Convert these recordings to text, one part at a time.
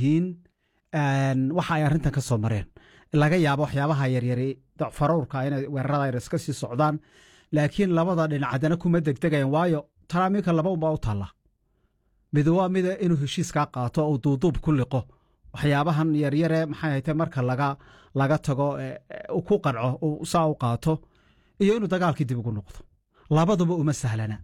yihiin waxa ay arrintan ka soo mareen laga yaabo waxyaabaha yaryari farowrka inay weerarada yar iska sii socdaan laakiin labada dhinac haddana kuma degdegayan waayo taraamiinka laba unbaa u taalla mid waa mida inuu heshiiskaa qaato uu duuduub ku liqo waxyaabahan yaryare maxay hayte marka laga laga tago ku qanco saa u qaato iyo inuu dagaalkii dib ugu noqdo labaduba uma sahlana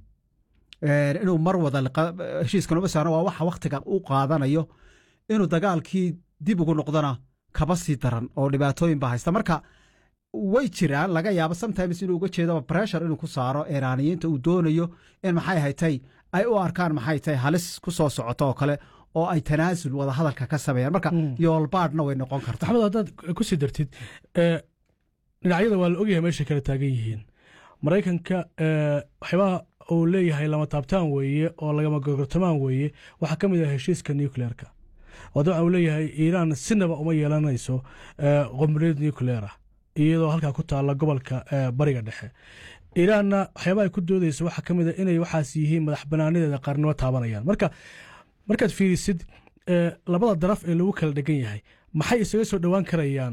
inuu mar wada heshiiskan uma sahlana waa waxa waktiga u qaadanayo inuu dagaalkii dib ugu noqdona kaba sii daran oo dhibaatooyin baa haysta marka way jiraan laga yaabo sometimes inuu uga jeedo pressure inuu ku saaro iiraaniyiinta uu doonayo in maxay haytay ay u arkaan maxay tahay halis ku soo socoto oo kale oo ay tanaasul wada hadalka ka sameeyaan marka yoolbaadhna way noqon karta maxamed haddaad ku sii dartid dhinacyada waa la ogyahay meeshay kala taagan yihiin maraykanka waxyaabaha uu leeyahay lama taabtaan weeye oo lagama gogortamaan weeye waxaa ka mid ah heshiiska nucleerka oo dabcan uu leeyahay iiraan sinaba uma yeelanayso qomriyad nucleera iyadoo halkaa ku taalla gobolka bariga dhexe iiraanna waxyaaba ay ku doodayso waxaa ka mid a inay waxaas yihiin madax banaanadeeda qaarnimo taabanayaan marka markaad fiirisid labada daraf ee lagu kala dhegan yahay maxay isaga soo dhowaan karayaan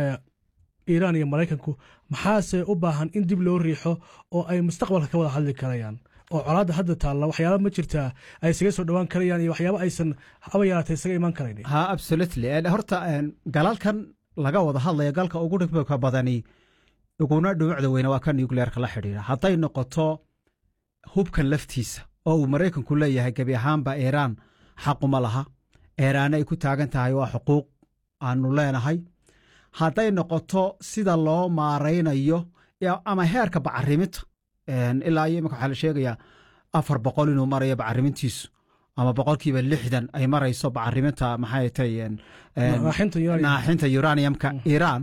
iiraan iyo maraykanku maxaase u baahan in dib loo riixo oo ay mustaqbalka ka wada hadli karayaan oo colaadda hadda taalla waxyaaba ma jirtaa ay isaga soo dhowaan karayaan iyo waxyaaba aysan haba yaraatay isaga imaan karayn ha absolutely horta galalkan laga wada hadlaya galka ugu dhibka badani uguna dhumucda weyne waa ka nucleerka la xidhiidha hadday noqoto hubkan laftiisa oo uu maraykanku leeyahay gebi ahaanba iiraan xaquma laha iiraanna ay ku taagan tahay waa xuquuq aanu leenahay hadday noqoto sida loo maaraynayo ama heerka bacariminta ilaa iyo imika waxaa la sheegayaa afar boqol inuu marayo bacarimintiisu ama boqolkiiba lixdan ay marayso bacariminta maxay tay naaxinta uraniumka iiraan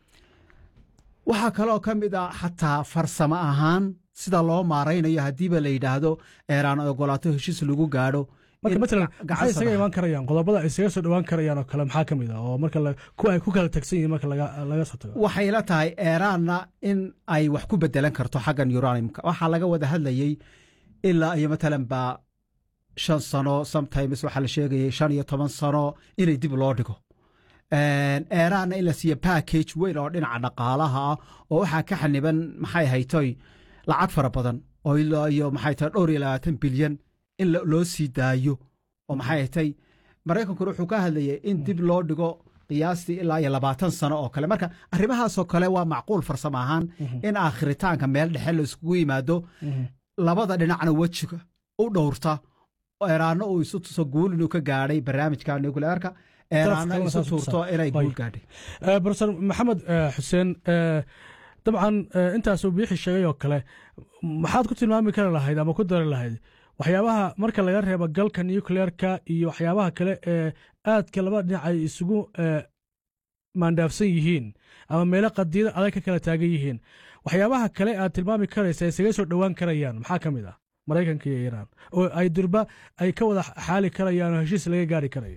waxaa kaloo ka mid ah xataa farsamo ahaan sida loo maaraynayo haddiiba la yidhaahdo eeraan ogolaato heshiis lagu gaadho marka matalan maxay isaga imaan karayaan qodobada ay isaga soo dhowaan karayaan oo kale maxaa ka mid ah oo marka kuwa ay ku kala tagsan yihiin marka laga soo tago waxay la tahay eeraanna in ay wax ku bedelan karto xaggan uraniumka waxaa laga wada hadlayey ilaa iyo matalan baa shan sano sometimes waxaa la sheegayay shan iyo toban sano inay dib loo dhigo eeraanna in la siiyo package weyn oo dhinaca dhaqaalaha ah oo waxaa ka xaniban maxay haytoy lacag fara badan oo ilaa iyo maxay tahay dhowr iyo labaatan bilyan in loo sii daayo oo maxay haytay maraykankuna wuxuu ka hadlayay in dib loo dhigo qiyaastii ilaa iyo labaatan sano oo kale marka arrimahaasoo kale waa macquul farsamo ahaan in aakhiritaanka meel dhexe la iskugu yimaado labada dhinacna wejiga u dhowrta eeraanno uu isu tuso guul inuu ka gaadhay barnaamijka nucleerka eeraanna isu tuurto inay guul gaadhay profesor maxamed xuseen dabcan intaasuu biixi sheegay oo kale maxaad ku tilmaami kari lahayd ama ku dari lahayd waxyaabaha marka laga reebo galka nucleerka iyo waxyaabaha kale ee aadka labada dhinac ay isugu maandhaafsan yihiin ama meelo qadiyada adag ka kala taagan yihiin waxyaabaha kale aad tilmaami karaysa isaga soo dhowaan karayaan maxaa ka mid ah maraykanka iyo iiraan oo ay durba ay ka wada xaali karayaan oo heshiis laga gaari karayo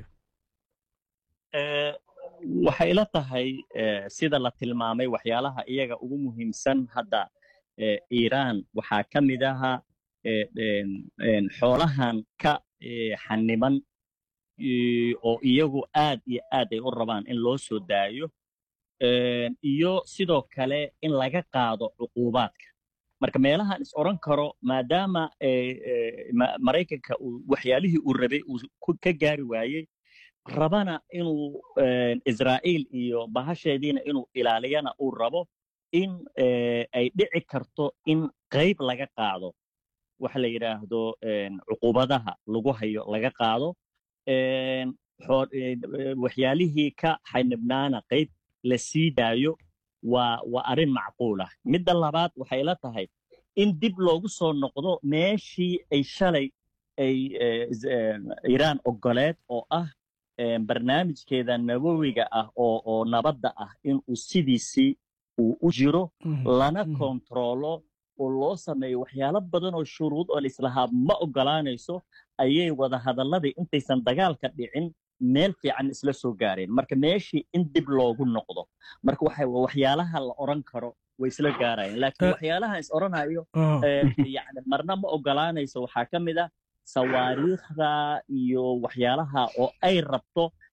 waxay ila tahay sida la tilmaamay waxyaalaha iyaga ugu muhiimsan hadda iiraan waxaa ka mid aha xoolahan ka xaniban oo iyagu aad iyo aad ay u rabaan in loo soo daayo iyo sidoo kale in laga qaado cuquubaadka marka meelahan is odran karo maadaama maraykanka waxyaalihii uu rabay uu ka gaari waayey rabana inuu israa'iil iyo bahasheediina inuu ilaaliyana uu rabo in ay dhici karto in qayb laga qaado waxa la yidhaahdo cuquubadaha lagu hayo laga qaado waxyaalihii ka xanibnaana qayb la sii daayo waa waa arrin macquul ah midda labaad waxay la tahay in dib loogu soo noqdo meeshii ay shalay ay iiraan ogoleed oo ah barnaamijkeeda nabowiga ah oo oo nabadda ah inuu sidiisii uu u jiro lana kontaroolo oo loo sameeyo waxyaalo badan oo shuruud oo laislahaa ma ogolaanayso ayay wada hadalladii intaysan dagaalka dhicin meel fiican isla soo gaareen marka meeshii in dib loogu noqdo marka waxyaalaha la odran karo way isla gaarayeen laakiin waxyaalaha is odhanayo yani marna ma ogolaanayso waxaa ka mid ah sawaariikhda iyo waxyaalaha oo ay rabto